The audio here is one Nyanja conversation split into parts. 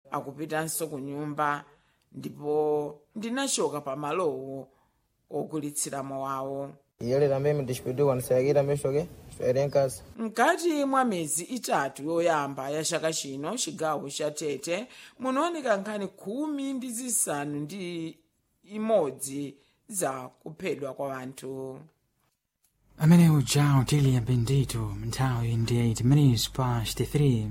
akupitanso ku nyumba ndipo ndinachoka pamalowo ogulitsiramo wawo E ele também me despediu quando saí também cheguei. Esperei em casa. mkati mwa miyezi itatu yoyamba ya chaka chino chigawo cha tete munaoneka nkhani khumi ndi zisanu ndi imodzi za kuphedwa kwa anthu amene uja utili bendito nthawi ndi 8 minutes past 3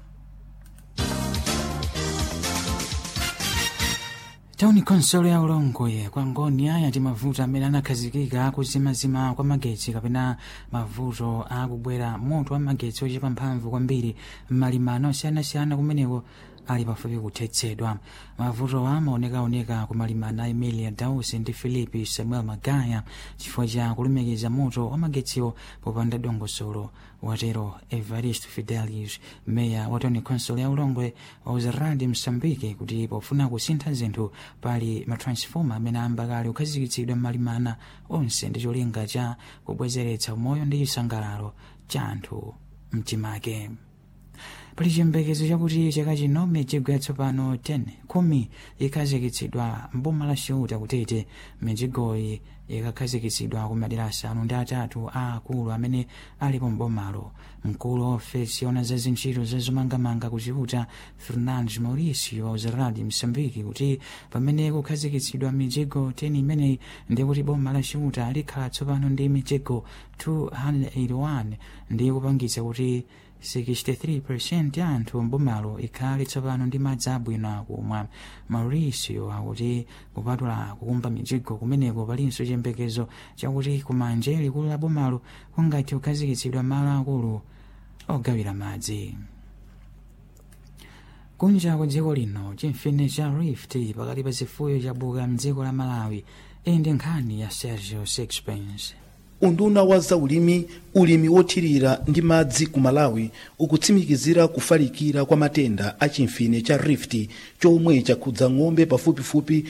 tauni konsolo ya ulongoye kwa ngoni aya ndi mavuto amene anakhazikika akuzimazima kwa magetsi kapena mavuto akubwera moto wa magetsi ochepa mphamvu kwambiri m'malimano osiyanasiyana kumeneko ali pafupi kuthetsedwa mavuto amaonekaoneka ku malimana a emilia dausi ndi filipi samuel magaya chifukwa cha kulumikiza moto wa magetsiwo popanda dongosolo watero evarist fidelius meya wa tauni konsolo ya ulongwe wauza radi msambiki kuti pofuna kusintha zinthu pali matransfoma amene amba kale kukhazikitsidwa m'malimana onse ndi cholinga cha kubwezeretsa umoyo ndi chisangalalo cha anthu mtimake pali chiyembekezo chakuti chaka chino mijigo yatsopano 10 khumi ikhazikitsidwa mboma la chiuta kutete mijigoyi ikakhazikitsidwa ku madera asanu ndi atatu a akulu amene alipo mbomalo mkulu wa ofesi yona za zintchito zazomangamanga ku chiuta fernandes mauricio auzeradi msambiki kuti pamene kukhazikitsidwa mijigo 10 imeneyi ndi kuti boma la chiuta likhala tsopano ndi mijigo 281 ndi kupangitsa kuti 63% ya anthu mbomalo ikhale tsopano ndi madzi abwino akumwa mauricio akuti kupatula kukumba mijigo kumeneko palinso chiyembekezo chakuti kumanje likulu la bomalo kungathe kukhazikitsidwa malo akulu ogawira madzi kunja kwa dziko lino chimfine cha rift pakati pa zifuyo chabuka mdziko la malawi iyi ndi nkhani ya sergio sixpence unduna wa zaulimi ulimi wothirira ndi madzi ku malawi ukutsimikizira kufalikira kwa matenda a chimfine cha rift chomwe chakhudza ng'ombe pafupifupi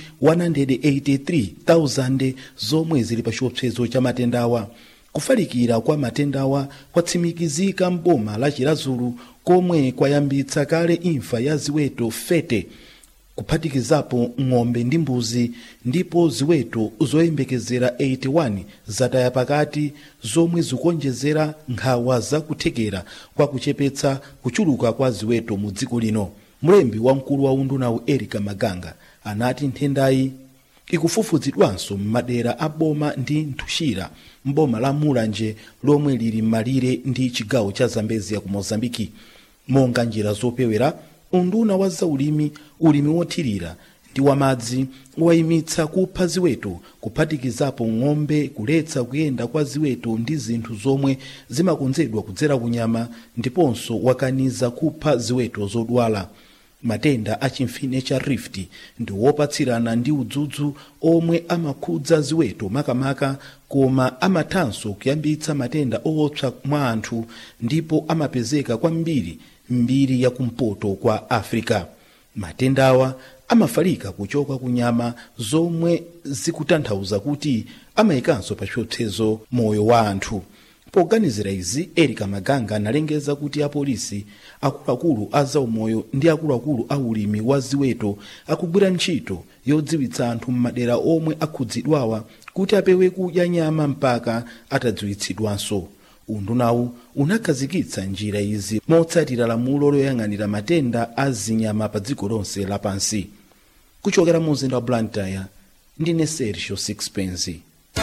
183,000 zomwe zili pa chiopsezo cha matendawa kufalikira kwa matendawa kwatsimikizika m'boma la chirazulu komwe kwayambitsa kale imfa ya ziweto fete kuphatikizapo ng'ombe ndi mbuzi ndipo ziweto zoyembekezera 81 zataya pakati zomwe zikuonjezera nkhawa zakuthekera kwa kuchepetsa kuchuluka kwa ziweto mu dziko lino mlembi wamkulu wa undunawu erika maganga anati nthendayi ikufufuzidwanso m'madera a boma ndi nthuxira m'boma la mulanje lomwe lili m'malire ndi chigawo cha zambezia ku mozambiki monga njira zopewera unduna wa zaulimi ulimi wothirira ndi wamadzi wayimitsa kupha ziweto kuphatikizapo ng'ombe kuletsa kuyenda kwa ziweto ndi zinthu zomwe zimakonzedwa kudzera kunyama ndiponso wakaniza kupha ziweto zodwala matenda a chimfine cha rift ndi wopatsirana ndi udzudzu omwe amakhudza ziweto makamaka koma amathanso kuyambitsa matenda owopsa mwa anthu ndipo amapezeka kwambiri mbiri ya kumpoto kwa africa matendawa amafalika kuchoka ku nyama zomwe zikutanthauza kuti amayikanso pa chiopsezo moyo wa anthu poganizira izi erika maganga analengeza kuti apolisi akuluakulu a zaumoyo ndi akuluakulu a ulimi wa ziweto akugwira ntchito yodziwitsa anthu m'madera omwe akhudzidwawa kuti apewe kudya nyama mpaka atadziwitsidwanso undunawu unakhazikitsa njira izi motsatira lamulo loyang'anira matenda a zinyama pa dziko lonse lapansi kuchokera mu mzinda wa blantyre ndine sergio sixpence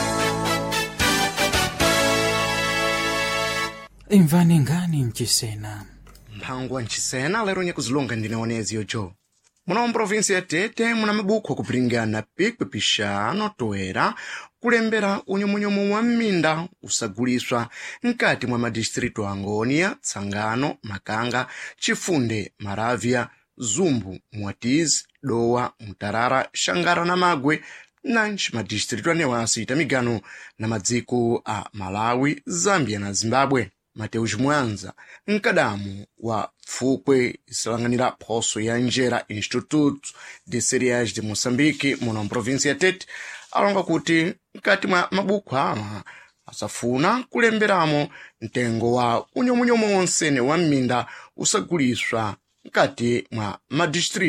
imvani nkhani mchisena mphango wa mchisena lero nyakuzilonga ndinaonezi yojo muno mprovinsi ya tete muna mabuku akupiringana pikwi pixano toera kulembera unyomunyomu wa m'minda usaguliswa mkati mwa madistritu a ngoniya tsangano makanga chifunde maravya zumbu mwatizi dowa mutarara xangara na magwe nanji madistritu anewasi itamigano na madziko a malawi zambia na zimbabwe mateus mwanza mkadamu wa pfukwe isalanganira phoso ya njera instituto de cereais de moçambique muno mprovinsi ya tete alonga kuti mkati mwa mabuku ama asafuna kulemberamo mtengo wa unyomunyomu wonsene wa m'minda usaguliswa mkati mwa madistritu